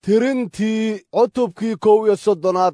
tirintii cutubkii kow iyo soddonaad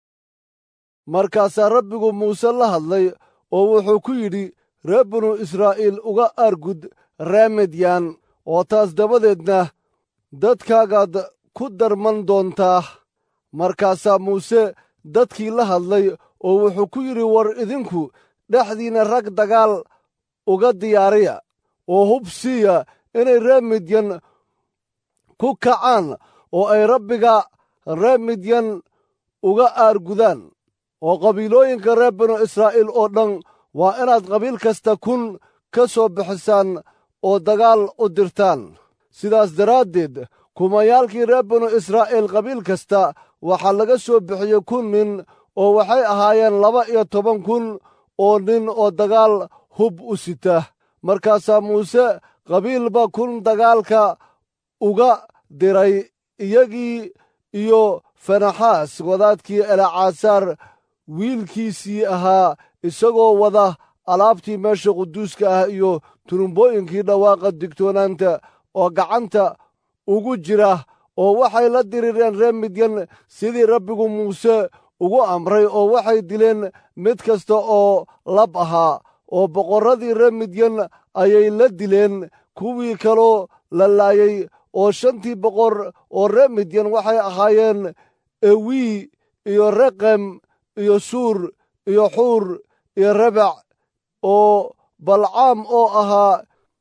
markaasaa rabbigu muuse la hadlay oo wuxuu ku yidhi reer binu israa'iil uga aargud ree midyaan oo taas dabadeedna dadkaagaad ku darman doontaa markaasaa muuse dadkii la hadlay oo wuxuu ku yidhi war idinku dhexdiinna rag dagaal uga diyaariya oo hub siiya inay ree midyan ku kacaan oo ay rabbiga ree midyan uga aargudaan oo qabiilooyinka reer binu israa'iil oo dhan waa inaad qabiil kasta kun ka soo bixisaan oo dagaal u dirtaan sidaas daraaddeed kumayaalkii reer binu israa'iil qabiil kasta waxaa laga soo bixiyey kun nin oo waxay ahaayeen laba iyo toban kun oo nin oo dagaal hub u sita markaasaa muuse qabiilba kun dagaalka uga diray iyagii iyo fenaxaas wadaadkii elacaasaar wiilkiisii ahaa isagoo wada alaabtii meesha quduuska ah iyo turumbooyinkii dhawaaqa digtoonaanta oo gacanta ugu jira oo waxay la dirireen reer midyan sidii rabbigu muuse ugu amray oo waxay dileen mid kasta oo lab ahaa oo boqorradii reer midyan ayay la dileen kuwii kaloo la laayay oo shantii boqor oo reer midyan waxay ahaayeen ewii iyo reqem iyo suur iyo xuur iyo rebac oo balcaam oo ahaa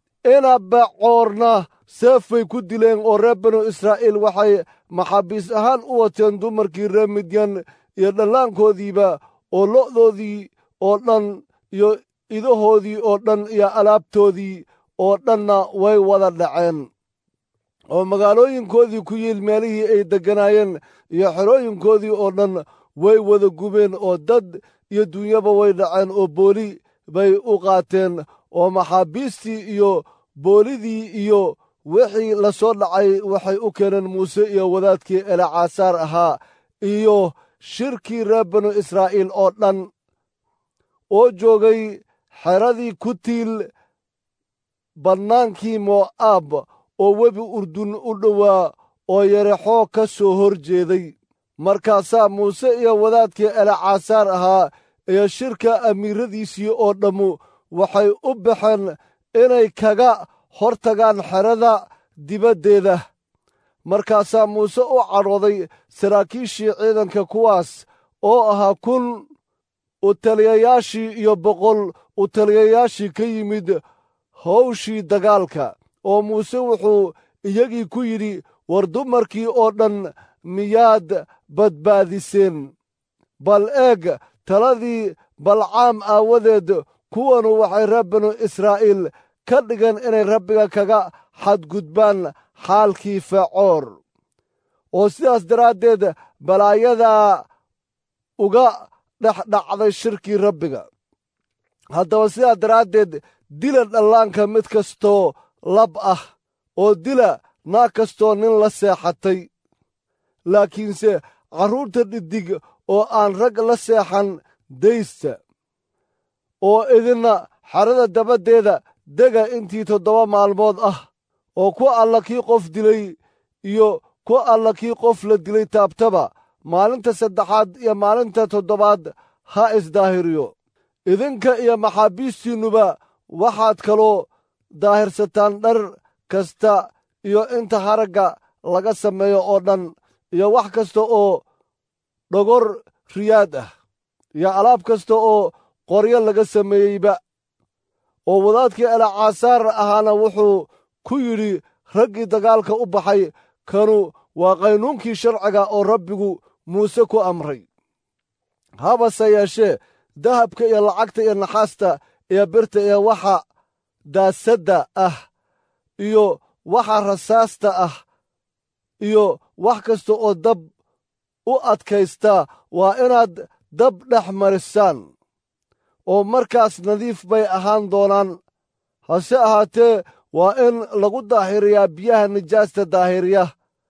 inabacoorna seefbay ku dileen oo reer binu israa'iil waxay maxaabiis ahaan u wateen dumarkii reer midyan iyo dhallaankoodiiba oo lo'doodii oo dhan iyo idahoodii oo dhan iyo alaabtoodii oo dhanna way wada dhaceen oo magaalooyinkoodii ku yiil meelihii ay degganaayeen iyo xerooyinkoodii oo dhan way wada gubeen oo dad iyo dunyaba way dhaceen oo booli bay u qaateen oo maxaabiistii iyo boolidii iyo wixii la soo dhacay waxay u keeneen muuse iyo wadaadkii elacaasaar ahaa iyo shirkii reer binu israa'iil oo dhan oo joogay xeradii ku tiil bannaankii mo'aab oo webi urdun u dhowaa oo yarexoo ka soo hor jeeday markaasaa muuse iyo wadaadkii elacaasaar ahaa iyo shirka amiiradiisii oo dhammu waxay u baxeen inay kaga hor tagaan xerada dibaddeeda markaasaa muuse u cadhooday saraakiishii ciidanka kuwaas oo ahaa kun utaliyayaashii iyo boqol utaliyayaashii ka yimid hawshii dagaalka oo muuse wuxuu iyagii ku yidhi war dumarkii oo dhan miyaad badbaadiseen bal eeg taladii balcaam aawadeed kuwanu waxay reer binu israa'iil ka dhigeen inay rabbiga kaga xadgudbaan xaalkii fecoor oo sidaas daraaddeed balaayadaa uga dhex dhacday shirkii rabbiga haddaba sidaa daraaddeed dila dhallaanka mid kastoo lab ah oo dila naag kastoo nin la seexatay laakiinse carruurta dhiddig oo aan rag la seexan daysta oo idinna xerada dabaddeeda dega intii toddoba maalmood ah oo ku alla kii qof dilay iyo ku alla kii qof la dilay taabtaba maalinta saddexaad iyo maalinta toddobaad ha isdaahiriyo idinka iyo maxaabiistiinnuba waxaad kaloo daahirsataan dhar kasta iyo inta haragga laga sameeyo oo dhan iyo wax kasta oo dhogor riyaad ah iyo alaab kasta oo qoryo laga sameeyeyba oo wadaadkii elacaasaar ahaana wuxuu ku yidhi raggii dagaalka u baxay kanu waa qaynuunkii sharciga oo rabbigu muuse ku amray habase yeeshee dahabka iyo lacagta iyo naxaasta iyo birta iyo waxa daasadda ah iyo waxa rasaasta ah iyo wax kasta oo dab u adkaysta waa inaad dab dhex marisaan oo markaas nadiif bay ahaan doonaan hase ahaatee waa in lagu daahiriyaa biyaha nijaasta daahiriya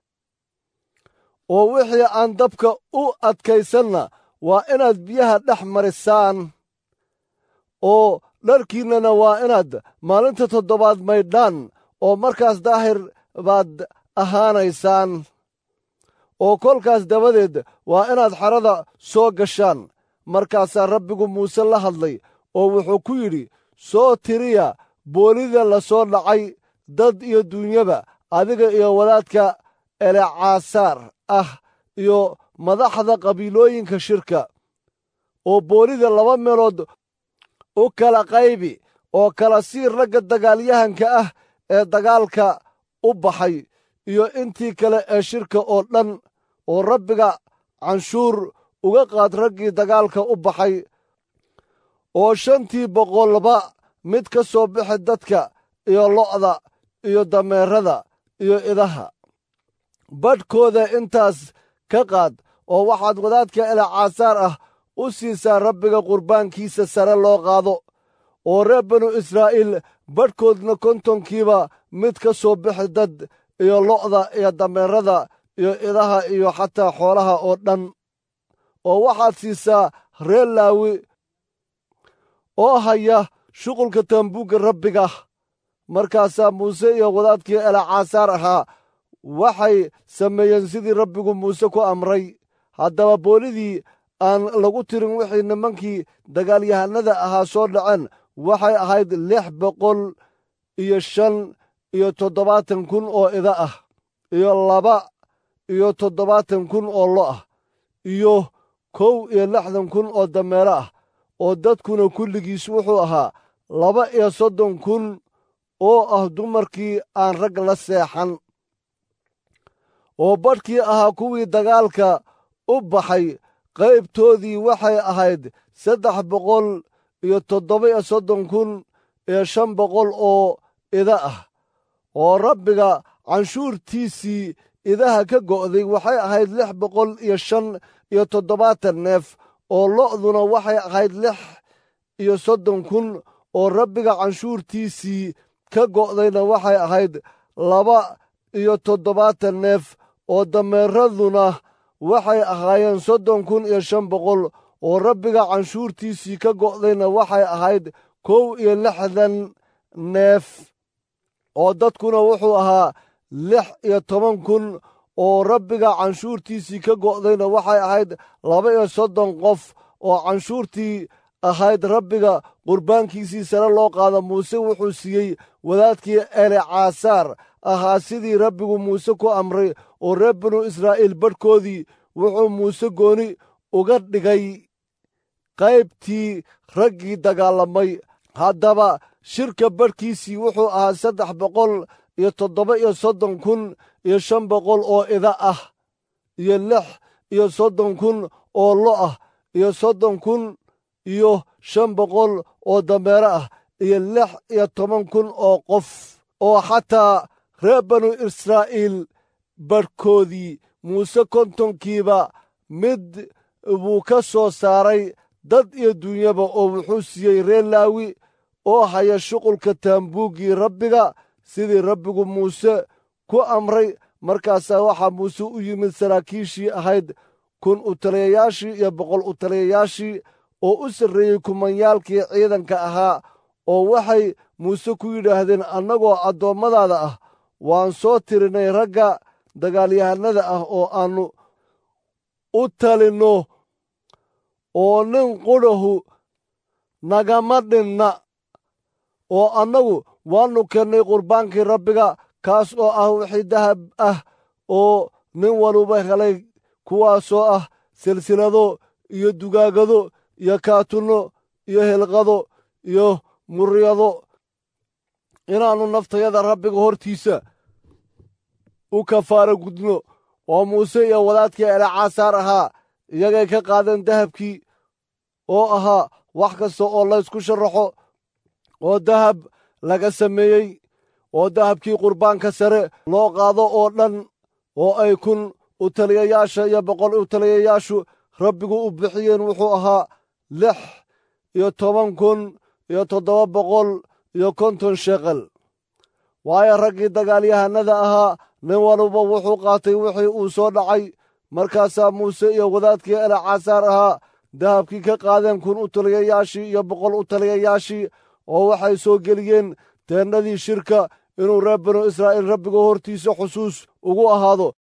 oo wixii aan dabka u adkaysanna waa inaad biyaha dhex marisaan oo dharkiinnana waa inaad maalinta toddobaad maydhaan oo markaas daahir baad ahaanaysaan oo kolkaas dabadeed waa inaad xerada soo gashaan markaasaa rabbigu muuse la hadlay oo wuxuu ku yidhi soo tiriya boolida la soo dhacay dad iyo duunyaba adiga iyo wadaadka elecasaar ah iyo madaxda qabiilooyinka shirka oo boolida laba meelood u kala qaybi oo kala sii ragga dagaalyahanka ah ee dagaalka u baxay iyo intii kale ee shirka oo dhan oo rabbiga canshuur uga qaad raggii dagaalka u baxay oo shantii boqolba mid ka soo bixi dadka iyo lo'da iyo dameerada iyo idaha badhkooda intaas ka qaad oo waxaad wadaadka elecasaar ah u siisaa rabbiga qurbaankiisa sare loo qaado oo reer banu israa'iil badhkoodna kontonkiiba mid ka soo bixi dad iyo lo'da iyo dameerada iyo idaha iyo xataa xoolaha oo dhan oo waxaad siisaa reer laawi oo haya shuqulka taambuugga rabbiga markaasaa muuse iyo wadaadkii elecasaar ahaa waxay sameeyeen sidii rabbigu muuse ku amray haddaba boolidii aan lagu tirin wixii nimankii dagaalyahanada ahaa soo dhaceen waxay ahayd lix boqol iyo shan iyo toddobaatan kun oo ida ah iyo laba iyo toddobaatan kun oo lo ah iyo kow iyo lixdan kun oo dameero ah oo dadkuna kulligiis wuxuu ahaa laba iyo soddon kun oo ah dumarkii aan rag la seexan oo badhkii ahaa kuwii dagaalka u baxay qaybtoodii waxay ahayd saddex boqol iyo toddoba iyo soddon kun iyo shan boqol oo ida ah oo rabbiga canshuurtiisii idaha ka go'day waxay ahayd lix boqol iyo shan iyo toddobaatan neef oo lo'duna waxay ahayd lix iyo soddon kun oo rabbiga canshuurtiisii ka go'dayna waxay ahayd laba iyo toddobaatan neef oo dameeraduna waxay ahaayeen soddon kun iyo shan boqol oo rabbiga canshuurtiisii ka go'dayna waxay ahayd kow iyo lixdan neef oo dadkuna wuxuu ahaa lix iyo toban kun oo rabbiga canshuurtiisii ka go'dayna waxay ahayd laba iyo soddon qof oo canshuurtii ahayd rabbiga qurbaankiisii sare loo qaada muuse wuxuu siiyey wadaadkii elecasaar ahaa sidii rabbigu muuse ku amray oo reer binu israa'iil badhkoodii wuxuu muuse gooni uga dhigay qaybtii raggii dagaalamay haddaba shirka badhkiisii wuxuu ahaa saddex boqol iyo toddoba iyo soddon kun iyo shan boqol oo ida ah iyo lix iyo soddon kun oo lo ah iyo soddon kun iyo shan boqol oo dameero ah iyo lix iyo toban kun oo qof oo xataa reer banu israa'iil badhkoodii muuse kontonkiiba mid buu ka soo saaray dad iyo duunyaba oo wuxuu siiyey reer laawi oo haya shuqulka taambuuggii rabbiga sidii rabbigu muuse ku amray markaasaa waxaa muuse u yimid saraakiishii ahayd kun utaliyayaashii iyo boqol utaliyayaashii oo u sarreeyey kumanyaalkii ciidanka ahaa oo waxay muuse ku yidhaahdeen annagoo addoommadaada ah waan soo tirinay ragga dagaalyahanada ah oo aannu u talinno oo nin qudhahu nagama dhinna oo annagu waannu kennay qurbaankii rabbiga kaas oo ah wixii dahab ah oo nin waluba helay kuwaasoo ah silsilado iyo dugaagado iyo kaatunno iyo hilqado iyo muryado inaannu naftayada rabbiga hortiisa u kafaara gudno oo muuse iyo wadaadkii elecasaar ahaa iyagay ka qaadeen dahabkii oo ahaa wax kasta oo laysku sharaxo oo dahab laga sameeyey oo dahabkii qurbaanka sare loo qaado oo dhan oo ay kun utaliyayaasha iyo boqol utaliyayaashu rabbigu u bixiyeen wuxuu ahaa lix iyo toban kun iyo toddoba boqol iyo konton sheqel waayo raggii dagaalyahanada ahaa nin waluba wuxuu qaatay wixii uu soo dhacay markaasaa muuse iyo wadaadkii elecasaar ahaa dahabkii ka qaadeen kun utaliyayaashii iyo boqol utaliyayaashii oo waxay soo geliyeen teennadii shirka inuu reer banu israa'iil rabbiga hortiisa xusuus ugu ahaado